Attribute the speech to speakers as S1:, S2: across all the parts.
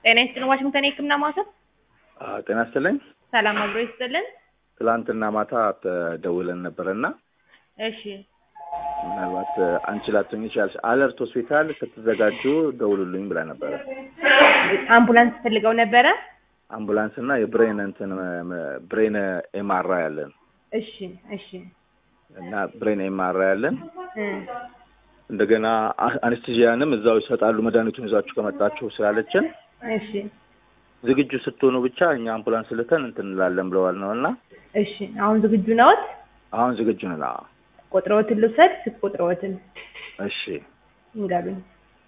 S1: ጤና ይስጥልን ዋሽንግተን የህክምና ማዕከል
S2: አዎ፣ ጤና ይስጥልኝ።
S1: ሰላም አብሮ ይስጥልን።
S2: ትላንትና ማታ ደውለን ነበረ እና
S1: እሺ
S2: ምናልባት አንቺ ላትሆኚ ይችላለሽ። አለርት ሆስፒታል ስትዘጋጁ ደውሉልኝ ብላ ነበረ።
S1: አምቡላንስ ፈልገው ነበረ።
S2: አምቡላንስ እና የብሬን እንትን ብሬን ኤምአራ ያለን
S1: እሺ እሺ
S2: እና ብሬን ኤምአራ ያለን
S1: እ
S2: እንደገና አኔስቴዥያንም እዛው ይሰጣሉ መድኃኒቱን ይዛችሁ ከመጣችሁ ስላለችን
S1: እሺ
S2: ዝግጁ ስትሆኑ ብቻ እኛ አምቡላንስ ልከን እንትን እንላለን ብለዋል ነው እና
S1: እሺ አሁን ዝግጁ ነዎት?
S2: አሁን ዝግጁ ነን። አዎ።
S1: ቁጥሮትን ልውሰድ። ስልክ ቁጥሮትን
S2: እሺ
S1: እንገሩኝ።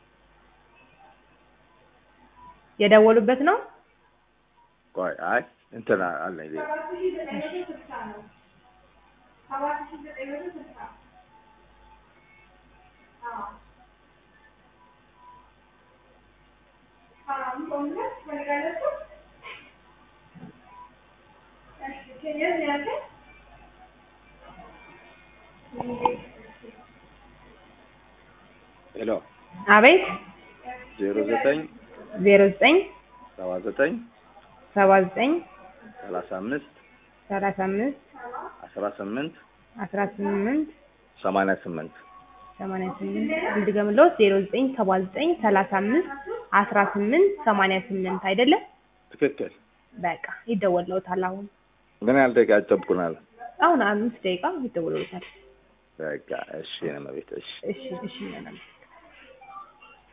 S1: የደወሉበት ነው?
S2: ቆይ አይ እንትን አለኝ ሌላ ሄሎ
S1: አቤት
S2: ዜሮ ዘጠኝ
S1: ዜሮ ዘጠኝ
S2: ሰባ ዘጠኝ
S1: ሰባ ዘጠኝ
S2: ሰላሳ አምስት
S1: ሰላሳ አምስት
S2: አስራ ስምንት
S1: አስራ ስምንት
S2: ሰማንያ ስምንት
S1: ሰማንያ ስምንት እንድገምልዎት ዜሮ ዘጠኝ ሰባ ዘጠኝ ሰላሳ አምስት አስራ ስምንት ሰማንያ ስምንት አይደለም?
S2: ትክክል።
S1: በቃ ይደወልልዎታል። አሁን
S2: ምን ያህል ደቂቃ ይጠብቁናል?
S1: አሁን አምስት ደቂቃ ይደወልልዎታል።
S2: በቃ እሺ፣ ነው ቤት እሺ
S1: እሺ እሺ ይሆናል።